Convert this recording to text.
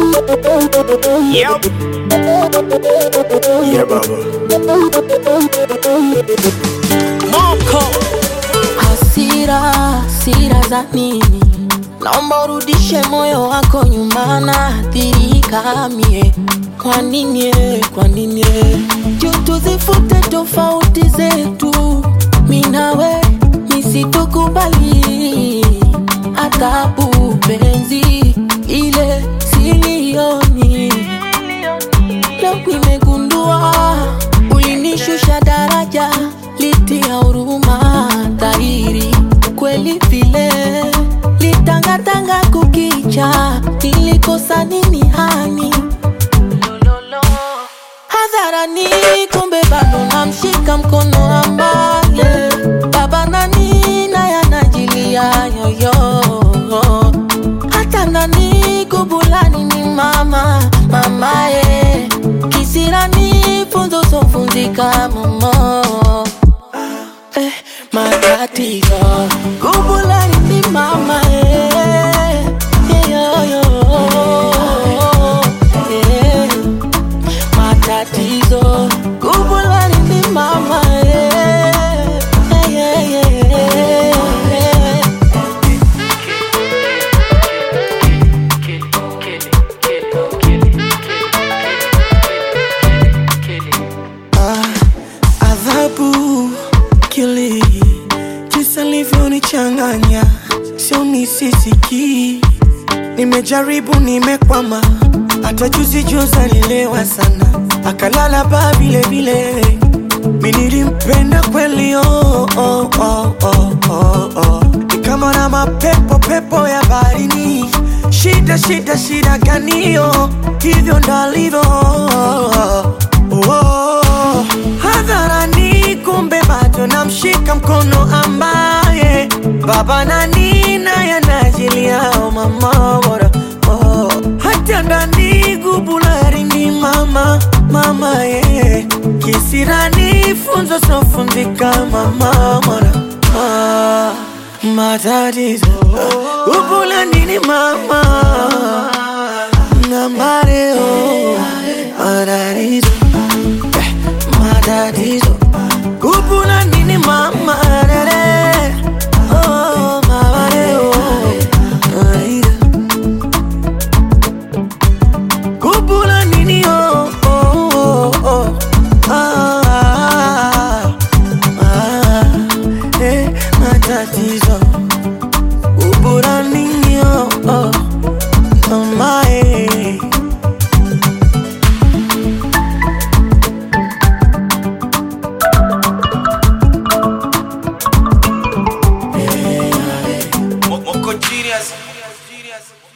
Yep. Yeah, baba. Moko hasira, hasira za nini? Naomba urudishe moyo wako nyuma, naathirika mie. Kwa nini? eh, Kwa nini? eh? Juu tuzifute tofauti zetu, mi nawe nisitukubali adhabu penzi ile silioni Leo nimegundua ulinishusha daraja, litia huruma dhahiri kweli vile litangatanga kukicha, nilikosa nini hani hadharani, kumbe bado namshika mkono ambaye baba nani naye anajilia yoyo hata ndani kubulani ni mama mamaye kisirani funzo sofunzika momo eh, matatizo kubulani ni mama eh, yoyo eh, matatizo kubulani ni mama eh, eh, eh, eh, eh. adhabu kili jinsi alivyonichanganya sio nisisiki nimejaribu nimekwama hata juzi juzi alilewa sana akalala baa vile vile mi nilimpenda kweli oh, oh, oh, oh, oh, oh. ni kama na mapepo pepo ya baharini shida shida shida ganio hivyo ndalivyo oh, hadharani kumbe bado namshika mkono ambaye baba nani naye anajiliao mama bora oh, hata ndani gubulari ni mama mama ye kisirani funzo sofunzika mama mora ah, matatizo gubulani ni mama na mareo matatizo eh, matatizo Kupula nini mama rere Oh mama reo Aida Kupula nini oh oh oh oh ah, ah, ah, eh, matatizo Kupula nini oh oh Mama eh Moko genius.